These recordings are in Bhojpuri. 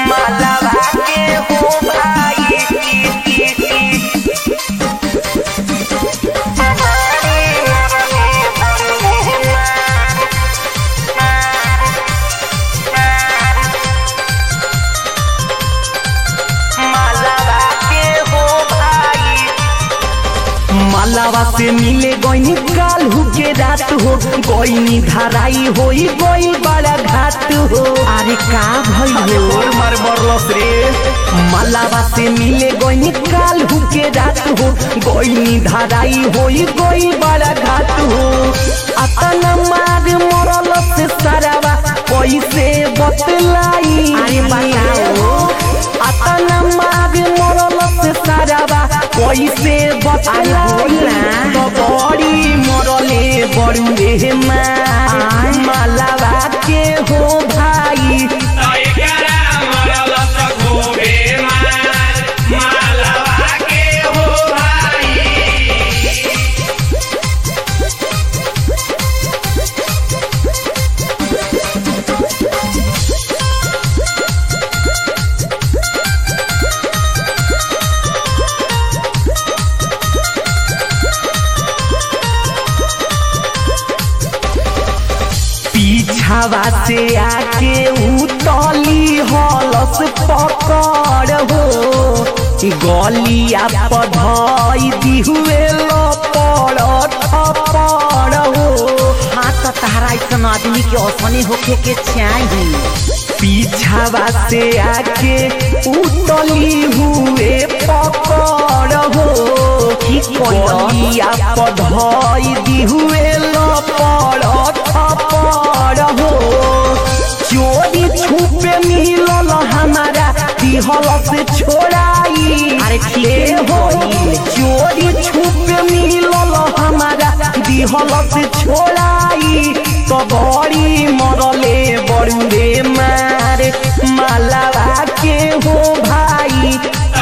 मालावा के हो भाई मालावा के हो भाई मालावा से मिले गईनी कालू के रात हो गईनी धराई होई गई बड़ा घाट हो अरे का भइल हो मार बरलस रे मालावा से मिले गईनी कालू के रात हो गईनी धराई होई गई बड़ा घाट हो अतना मार मरल से सारावा कैसे बतलाई अरे बताओ अतना मार मरल से सारावा कैसे बतलाई तो बड़ी मरले बड़ुए मार मालावा के हो भाई पीछावा से आके उतली हलस पकड़ हो गलिया पधई दिहुए लपड़ थपड़ हो हाँ तो तारा ऐसा आदमी के असने होके के चाहिए पीछावा से आके उतली हुए पकड़ हो गलिया पधई दिहुए लपड़ थपड़ हो चोरी छुपे मिलल हमारा दिहल से छोड़ाई अरे ठीक हो चोरी छुपे मिलल हमारा दिहल से छोड़ाई तो बड़ी मरले बड़ुए मार मालावा के हो भाई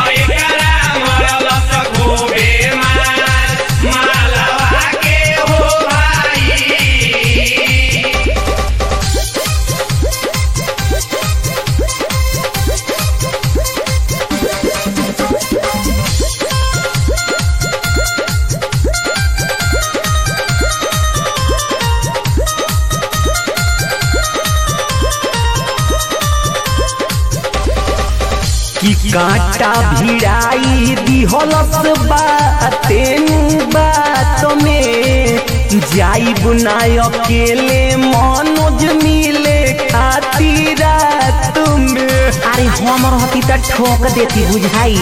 कि कांटा भिड़ाई दिहलस बातेन बात में जाई बुनाय अकेले मनोज मिले खातिर रात में अरे हम रहती त ठोक देती बुझाई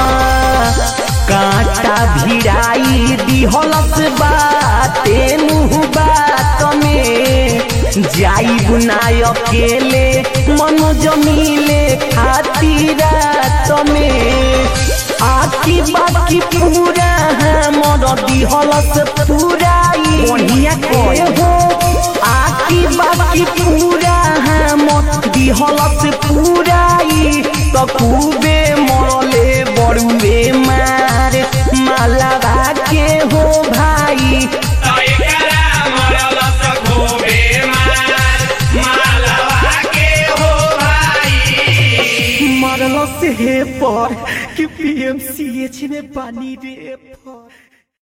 कांटा भिड़ाई दिहलस बातेन बात में जाई बुनाय अकेले मनोज मिले खातिर रात में आकी बाकी पूरा हमर दिहलस पूराई बढ़िया करे हो आकी बाकी पूरा हमर दिहलस पूराई तो खूबे मरले बड़ुए मार मालावा के हो भाई मरल से पर कि पीएमसीएच में पानी रे पर